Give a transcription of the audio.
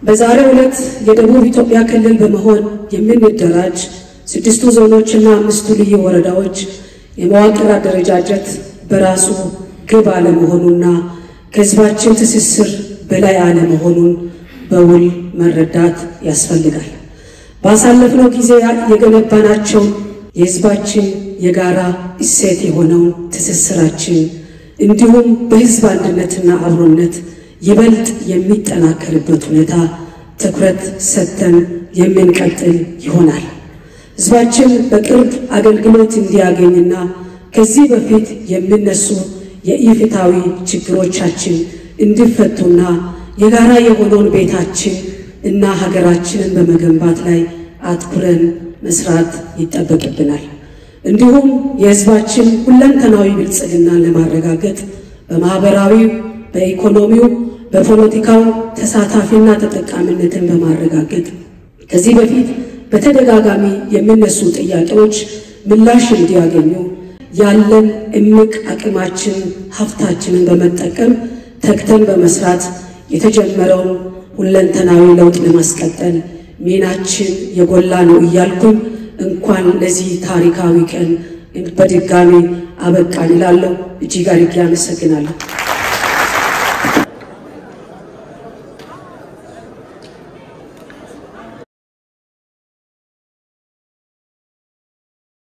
በዛሬው ዕለት የደቡብ ኢትዮጵያ ክልል በመሆን የምንደራጅ ስድስቱ ዞኖችና አምስቱ ልዩ ወረዳዎች የመዋቅር አደረጃጀት በራሱ ግብ አለመሆኑና ከሕዝባችን ትስስር በላይ አለመሆኑን በውል መረዳት ያስፈልጋል። ባሳለፍነው ጊዜ የገነባናቸውን የሕዝባችን የጋራ እሴት የሆነውን ትስስራችን እንዲሁም በሕዝብ አንድነትና አብሮነት ይበልጥ የሚጠናከርበት ሁኔታ ትኩረት ሰጥተን የምንቀጥል ይሆናል። ሕዝባችን በቅርብ አገልግሎት እንዲያገኝና ከዚህ በፊት የሚነሱ የኢፍትሐዊ ችግሮቻችን እንዲፈቱና የጋራ የሆነውን ቤታችን እና ሀገራችንን በመገንባት ላይ አትኩረን መስራት ይጠበቅብናል። እንዲሁም የሕዝባችን ሁለንተናዊ ብልጽግናን ለማረጋገጥ በማኅበራዊው፣ በኢኮኖሚው፣ በፖለቲካው ተሳታፊና ተጠቃሚነትን በማረጋገጥ ከዚህ በፊት በተደጋጋሚ የሚነሱ ጥያቄዎች ምላሽ እንዲያገኙ ያለን እምቅ አቅማችን ሀብታችንን በመጠቀም ተግተን በመስራት የተጀመረውን ሁለንተናዊ ለውጥ ለማስቀጠል ሚናችን የጎላ ነው እያልኩኝ እንኳን ለዚህ ታሪካዊ ቀን በድጋሚ አበቃን እላለሁ። እጅግ አድርጌ አመሰግናለሁ።